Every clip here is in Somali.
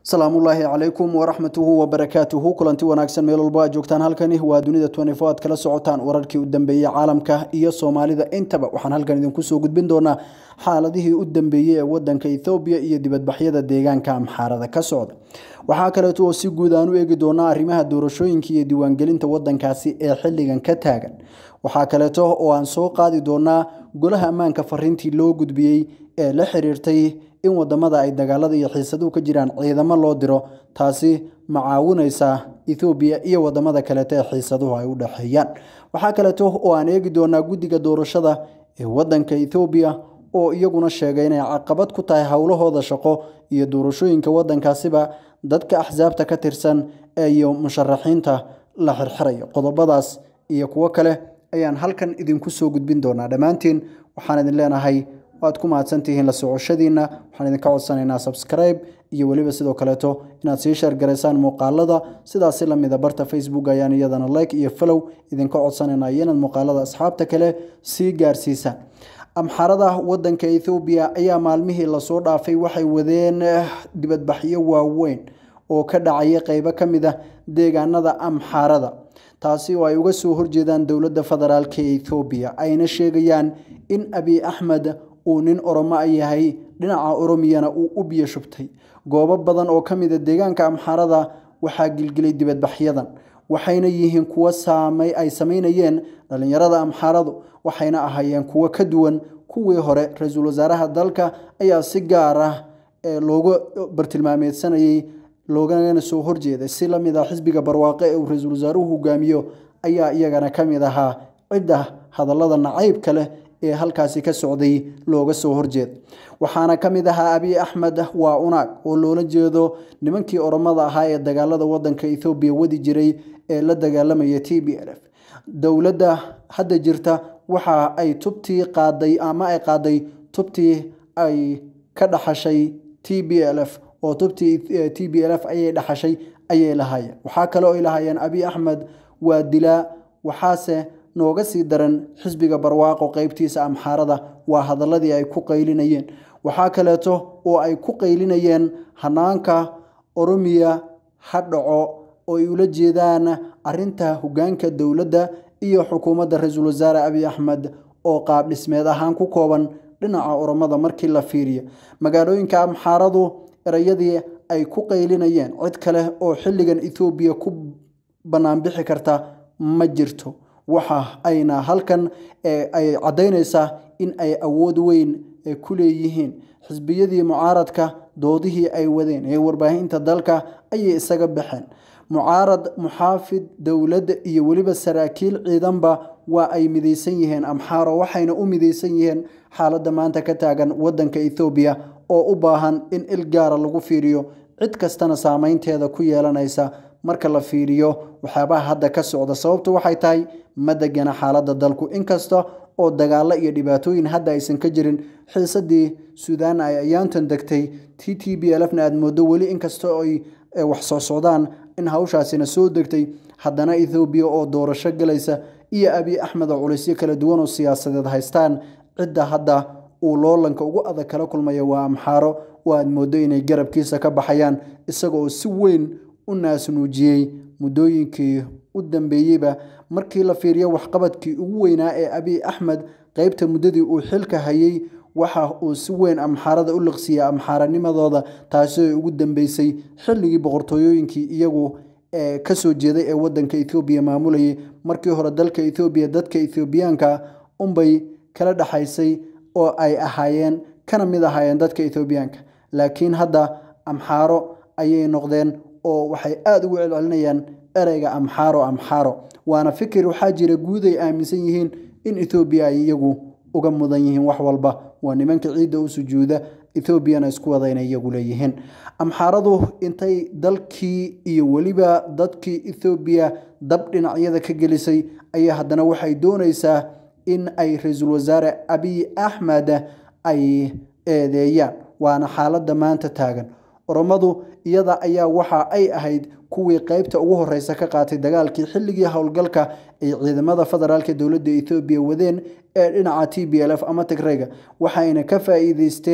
salaamullaahi calaykum waraxmatuhu wabarakaatuhu kulanti wanaagsan meel walba aad joogtaan halkani waa dunida twenty-four aad kala socotaan wararkii u dambeeyey caalamka iyo soomaalida intaba waxaan halkan idinku soo gudbin doonaa xaaladihii u dambeeyey ee wadanka ethoobiya iyo dibadbaxyada deegaanka amxaarada ka socda waxaa kaleeto oo si guud aan u eegi doonaa arrimaha doorashooyinka iyo diiwaangelinta wadankaasi ee xilligan ka taagan waxaa kaleeto oo aan soo qaadi doonaa golaha ammaanka fariintii loo gudbiyey ee la xiriirtay in wadamada ay dagaalada iyo xiisaduhu ka jiraan ciidamo loo diro taasi ma caawinaysa ethoobiya iyo wadamada kaleeto ee xiisaduhu ay u dhexeeyaan waxaa kaleeto oo aan eegi doonaa guddiga doorashada ee wadanka ethoobiya oo iyaguna sheegay inay caqabad ku tahay howlahooda shaqo iyo doorashooyinka wadankaasiba dadka axsaabta ka tirsan iyo musharaxiinta la xirxirayo qodobadaas iyo kuwo kale ayaan halkan idinku soo gudbin doonaa dhammaantiin waxaan idin leenahay waad ku mahadsantihiin la socoshadiina waxaan idinka codsanaynaa subscribe iyo weliba sidoo kaleeto inaad sii sheergaraysaan muuqaalada sidaasi lamida barta facebook ayaan iyadana like iyo follow idinka codsanaynaa iyo inaad muuqaalada asxaabta kale sii gaarsiisaan amxarada wadanka ethoobiya ayaa maalmihii lasoo dhaafay waxay wadeen dibadbaxyo waaweyn oo ka dhacaya qeybo ka mid ah deegaanada amxaarada taasi oo ay uga soo horjeedaan dowladda federaalk ee ethoobiya ayna sheegayaan in abiy axmed uu nin oromo a yahay dhinaca oromiyana uu u biyo shubtay goobo badan oo ka mid a deegaanka amxaarada waxaa gilgilay dibadbaxyadan waxayna yihiin kuwo ay samaynayeen dhallinyarada amxaaradu waxayna ahaayeen kuwo ka duwan kuwii hore ra-iisul wasaaraha dalka ayaa si gaar ah looga bartilmaameedsanayay loogana soo horjeeday si lamid ah xisbiga barwaaqe ee uu ra-iisul wasaaruhu hogaamiyo ayaa iyagana ka mid ahaa cidda hadallada nacaybka leh ee halkaasi ka socday looga soo horjeeda waxaana ka mid ahaa abiy axmed waa unaag oo loola jeedo nimankii oromada ahaa ee dagaalada wadanka ethoobiya wadi jiray ee la dagaalamaya t b l f dowladda hadda jirta waxa ay tubtii qaaday ama ay qaaday tubtii ay ka dhaxashay t b l f oo tubtii t b l f ayay dhaxashay ayay lahaayeen waxaa kale oo ay lahaayeen abiy axmed waa dilaa waxaase nooga sii daran xisbiga barwaaqo qeybtiisa amxaarada waa hadaladii ay ku qaylinayeen waxaa kaleeto oo ay ku qaylinayeen hanaanka oromiya ha dhaco oo ay ula jeedaan arinta hogaanka dowladda iyo xukuumadda ra-iisul wasaare abiy axmed oo qaab dhismeed ahaan ku kooban dhinaca oromada markii la fiiriyo magaalooyinka amxaaradu erayadii ay ku qaylinayeen cid kale oo xilligan ethoobiya ku banaanbixi karta ma jirto waxa ayna halkan ay caddaynaysaa in ay awood weyn ku leeyihiin xisbiyadii mucaaradka doodihii ay wadeen ee warbaahinta dalka ayay isaga baxeen mucaarad muxaafid dowladda iyo weliba saraakiil ciidanba waa ay midaysan yihiin amxaaro waxayna u midaysan yihiin xaaladda maanta ka taagan wadanka ethoobiya oo u baahan in il gaara lagu fiiriyo cid kastana saameynteeda ku yeelanaysa marka la fiiriyo waxyaabaha hadda ka socda sababtu waxay tahay ma degana xaaladda dalku inkasta oo dagaalo iyo dhibaatooyin hadda aysan ka jirin xiisadii suudaan ay ayaantan degtay t t b lfna aad moodo weli inkasta ay wax soo socdaan in hawshaasina soo degtay haddana ethoobiya oo doorasho galaysa iyo abiy axmed oo culisyo kala duwan oo siyaasadeed haystaan cidda hadda uu loolanka ugu adag kala kulmaya waa amxaaro oo aad moodo inay garabkiisa ka baxayaan isaga oo si weyn u naasnuujiyey muddooyinkii u dambeeyeyba markii la fiiriyo waxqabadkii ugu weynaa ee abiy axmed qeybta muddadii uu xilka hayay waxa uu si weyn amxaarada u liqsiyay amxaaranimadooda taasi ay ugu dambeysay xilligii boqortooyooyinkii iyagu kasoo jeeday ee wadanka ethoobiya maamulayay markii hore dalka ethoobiya dadka ethoobiyaanka unbay kala dhexaysay oo ay ahaayeen kana mid ahaayeen dadka ethoobiyaanka laakiin hadda amxaaro ayay noqdeen oo waxay aada ugu celcelinayaan ereyga amxaaro amxaaro waana fikir waxaa jira guud ay aaminsan yihiin in ethoobiya ay iyagu uga mudan yihiin wax walba waa nimanka ciidda u sujuuda ethoobiana isku wada inay iyagu leeyihiin amxaaradu intay dalkii iyo weliba dadkii ethoobiya dab dhinacyada ka gelisay ayaa haddana waxay doonaysaa in ay ra-iisul wasaare abiy axmed ay eedeeyaan waana xaaladda maanta taagan oromadu iyada ayaa waxa ay ahayd kuwii qeybta ugu horeysa ka qaatay dagaalkii xilligii howlgalka ay ciidamada federaalka dowladda ethoobiya wadeen ee dhinaca t b l f ama tigreyga waxayna ka faa-iideysteen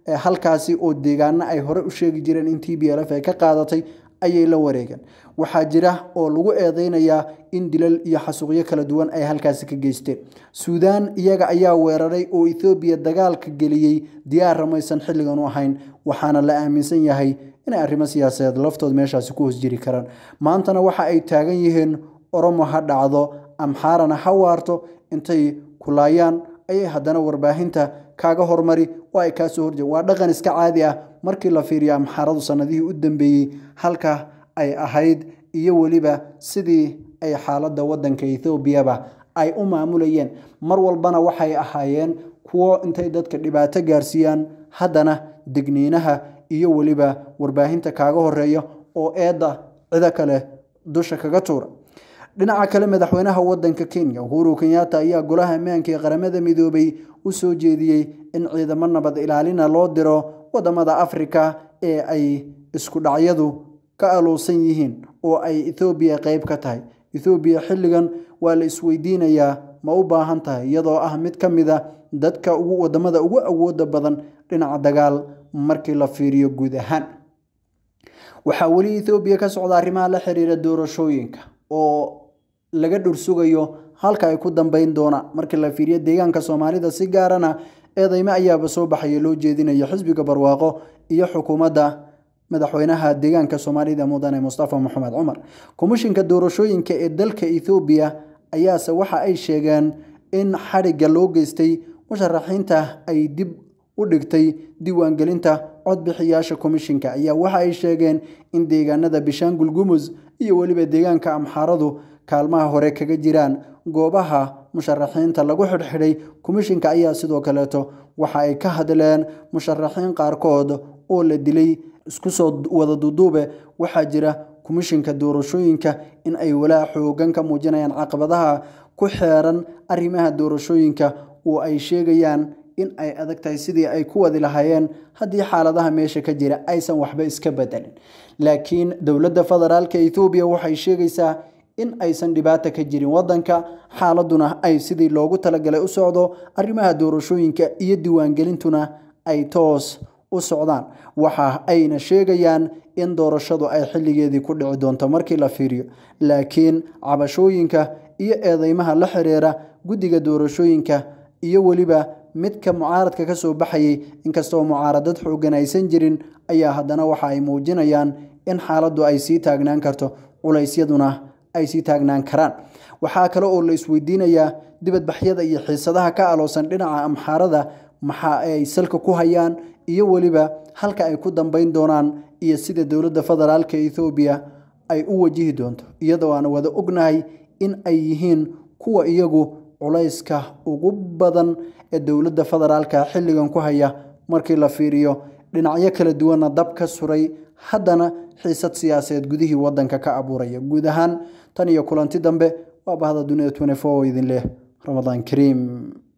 halkaasi oo deegaano ay hore u sheegi jireen in t b l f ay ka qaadatay ayay la wareegeen waxaa jira oo lagu eedeynayaa in dilal iyo xasuuqyo kala duwan ay halkaasi ka geysteen suudaan iyaga ayaa weeraray oo ethoobiya dagaalka geliyey diyaar ramaysan xilligan u ahayn waxaana la aaminsan yahay inay arrimo siyaasadeed laftood meeshaasi ku hoos jiri karaan maantana waxa ay taagan yihiin oromo ha dhacdo amxaarana ha waarto intay kulaayaan ayay haddana warbaahinta kaaga hormari oo ay kaasoo horjeen waa dhaqan iska caadi ah markii la fiiriyo amxaaradu sanadihii u dambeeyey halka ay ahayd iyo weliba sidii ay xaaladda waddanka ethoobiyaba ay u maamulayeen mar walbana waxay ahaayeen kuwo intay dadka dhibaato gaarsiiyaan haddana degniinaha iyo weliba warbaahinta kaaga horeeya oo eedda cido kale dusha kaga tuura dhinaca kale madaxweynaha wadanka kenya uhuru kenyatta ayaa golaha ammaanka ee qaramada midoobay u soo jeediyey in ciidamo nabad ilaalina loo diro wadamada afrika ee ay isku dhacyadu ka aluusan yihiin oo ay ethoobiya qeyb ka tahay ethoobiya xilligan waa la isweydiinayaa ma u baahan tahay iyadoo ah mid ka mid a dadka ugu wadamada ugu awooda badan dhinaca dagaal markii la fiiriyo guud ahaan waxaa weli ethoobiya ka socda arrimaha la xiriira doorashooyinka oo laga dhursugayo halka ay ku dambeyn doonaan markii la fiiriyo deegaanka soomaalida si gaarana eedeyme ayaaba soo baxaya loo jeedinayo xisbiga barwaaqo iyo xukuumadda madaxweynaha deegaanka soomaalida mudane mustafa maxamed cumar komishinka doorashooyinka ee dalka ethoobiya ayaase waxa ay sheegeen in xadhigga loo geystay musharaxiinta ay dib u dhigtay diiwaangelinta codbixiyaasha komishinka ayaa waxa ay sheegeen in deegaanada bishaangul gumus iyo weliba deegaanka amxaaradu kaalmaha hore kaga jiraan goobaha musharaxiinta lagu xidhxidhay komishinka ayaa sidoo kaleeto waxa ay ka hadleen musharaxiin qaarkood oo la dilay isku soo wada duduube waxaa jira komishinka doorashooyinka in ay walaa xoogan ka muujinayaan caqabadaha ku xeeran arrimaha doorashooyinka oo ay sheegayaan in ay adag tahay sidii ay ku wadi lahaayeen haddii xaaladaha meesha ka jira aysan waxba iska bedelin laakiin dowladda federaalka ethoobiya waxay sheegaysaa in aysan dhibaata ka jirin wadanka xaaladuna ay sidii loogu talagalay u socdo arrimaha doorashooyinka iyo diiwaangelintuna ay toos u socdaan waxa ayna sheegayaan in doorashadu ay xilligeedii ku dhici doonto markii la fiiriyo laakiin cabashooyinka iyo eedeymaha la xiriira guddiga doorashooyinka iyo weliba midka mucaaradka ka soo baxayay inkastoo mucaaradad xoogan aysan jirin ayaa haddana waxa ay muujinayaan in xaaladdu ay sii taagnaan karto culaysyaduna ay sii taagnaan karaan waxaa kale oo la isweydiinayaa dibadbaxyada iyo xiisadaha ka aloosan dhinaca amxaarada maxa ay salka ku hayaan iyo weliba halka ay ku dambeyn doonaan iyo sida dowladda federaalka ethoobiya ay u wajihi doonto iyadoo aan wada ognahay in ay yihiin kuwa iyagu culayska ugu badan ee dowladda federaalka xilligan ku haya markii la fiiriyo dhinacyo kala duwanna dab ka suray haddana xiisad siyaasadeed gudihii wadanka ka abuuraya guud ahaan tan iyo kulanti dambe waa bahda dunida oo idin leh ramadaan kariim